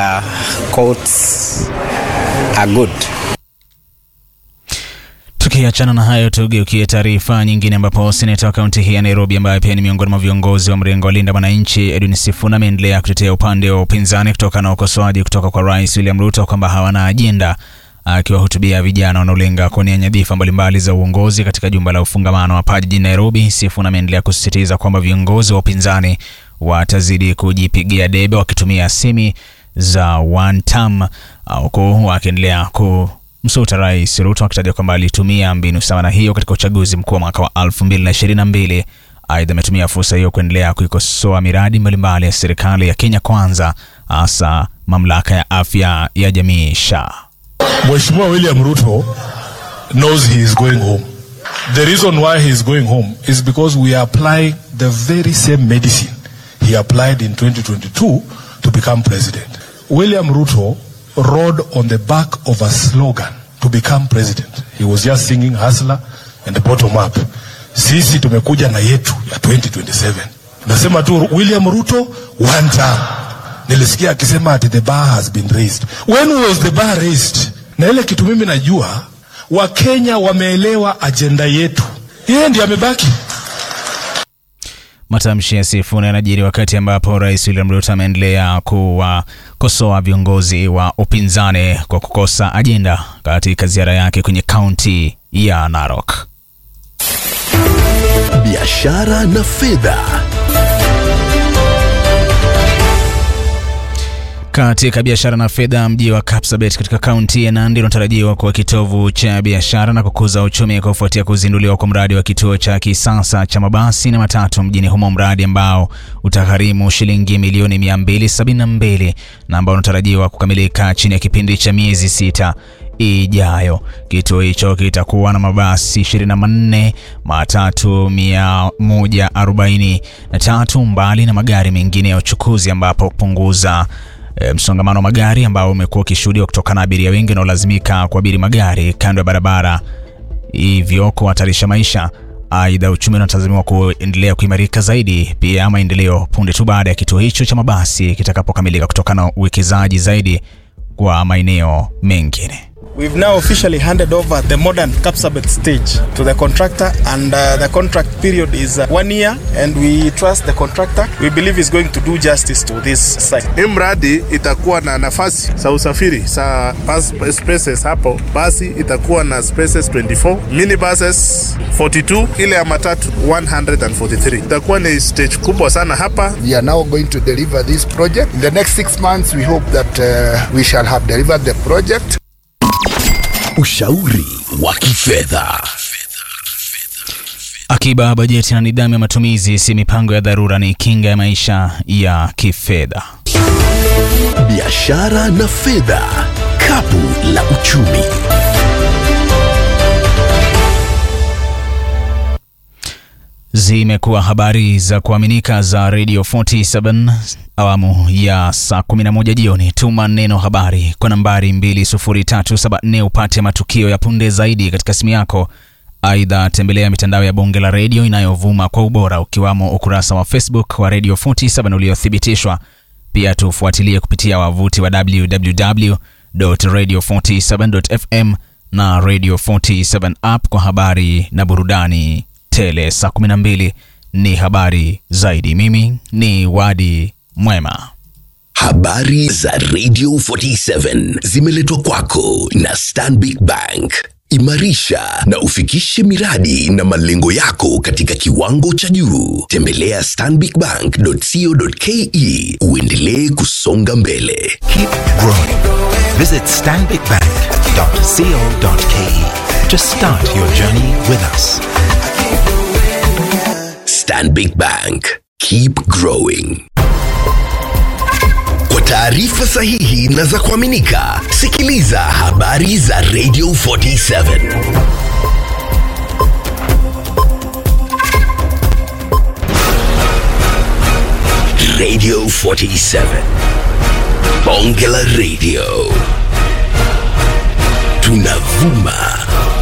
their courts are good. Tukiachana na hayo, tugeukie taarifa nyingine, ambapo seneta wa kaunti hii ya Nairobi ambaye pia ni miongoni mwa viongozi wa mrengo wa Linda Mwananchi, Edwin Sifuna ameendelea kutetea upande wa upinzani kutokana na ukosoaji kutoka kwa Rais William Ruto kwamba hawana ajenda. Akiwahutubia vijana wanaolenga kuwania nyadhifa mbalimbali za uongozi katika jumba la ufungamano hapa jijini Nairobi, Sifuna ameendelea kusisitiza kwamba viongozi wa upinzani watazidi kujipigia debe wakitumia simi za one term, huku wakiendelea ku msuta Rais Ruto akitaja kwamba alitumia mbinu sawa na hiyo katika uchaguzi mkuu wa mwaka wa 2022. Aidha, ametumia fursa hiyo kuendelea kuikosoa miradi mbalimbali ya serikali ya Kenya Kwanza, hasa mamlaka ya afya ya jamii SHA. Mheshimiwa William Ruto knows he is going home. The reason why he is going home is because we are applying the very same medicine he applied in 2022 to become president. William Ruto rode on the back of a slogan to become president. He was just singing hustler and the bottom up. Sisi tumekuja na yetu ya 2027. Nasema tu William Ruto one term. Nilisikia akisema ati the bar has been raised. When was the bar raised? Na ile kitu mimi najua Wakenya wameelewa ajenda yetu. Yeye ndiye amebaki. Matamshi ya Sifuna yanajiri wakati ambapo Rais William Ruto ameendelea kuwakosoa viongozi wa upinzani kwa kukosa ajenda katika ziara yake kwenye kaunti ya Narok. Biashara na fedha. Katika biashara na fedha, mji wa Kapsabet katika kaunti ya Nandi unatarajiwa kuwa kitovu cha biashara na kukuza uchumi kufuatia kuzinduliwa kwa mradi wa kituo cha kisasa cha mabasi na matatu mjini humo, mradi ambao utagharimu shilingi milioni 272 na ambao unatarajiwa kukamilika chini ya kipindi cha miezi sita ijayo. Kituo hicho kitakuwa na mabasi 24, matatu 143 mbali na magari mengine ya uchukuzi, ambapo kupunguza E, msongamano wa magari ambao umekuwa ukishuhudiwa kutokana na abiria wengi wanaolazimika kuabiri magari kando ya barabara, hivyo kuhatarisha maisha. Aidha, uchumi unatazamiwa kuendelea kuimarika zaidi, pia maendeleo punde tu baada ya kituo hicho cha mabasi kitakapokamilika kutokana na uwekezaji zaidi kwa maeneo mengine. We've now officially handed over the modern Kapsabet stage to the contractor and uh, the contract period is uh, one year and we trust the contractor. We believe he's going to do justice to this site. Hii mradi itakuwa na nafasi za usafiri za bus spaces hapo, basi itakuwa na spaces 24, mini buses 42, ile ya matatu 143. Itakuwa ni stage kubwa sana hapa. We are now going to deliver this project. In the next six months we hope that uh, we shall have delivered the project. Ushauri wa kifedha. Akiba, bajeti na nidhamu ya matumizi si mipango ya dharura, ni kinga ya maisha ya kifedha. Biashara na fedha, kapu la uchumi. Zimekuwa habari za kuaminika za Radio 47 awamu ya saa 11 jioni. Tuma neno habari kwa nambari 20374 upate matukio ya punde zaidi katika simu yako. Aidha, tembelea mitandao ya bonge la redio inayovuma kwa ubora ukiwamo ukurasa wa Facebook wa Radio 47 uliothibitishwa. Pia tufuatilie kupitia wavuti wa www.radio47.fm na Radio 47 app kwa habari na burudani tele. Saa 12 ni habari zaidi. Mimi ni Wadi Mwema. Habari za Radio 47 zimeletwa kwako na Stanbic Bank. Imarisha na ufikishe miradi na malengo yako katika kiwango cha juu. Tembelea stanbicbank.co.ke uendelee kusonga mbele. Keep growing. Visit stanbicbank.co.ke to start your journey with us. Stanbic Bank. Keep growing. Kwa taarifa sahihi na za kuaminika, sikiliza habari za Radio 47. Radio 47. Bonge la Radio. Tunavuma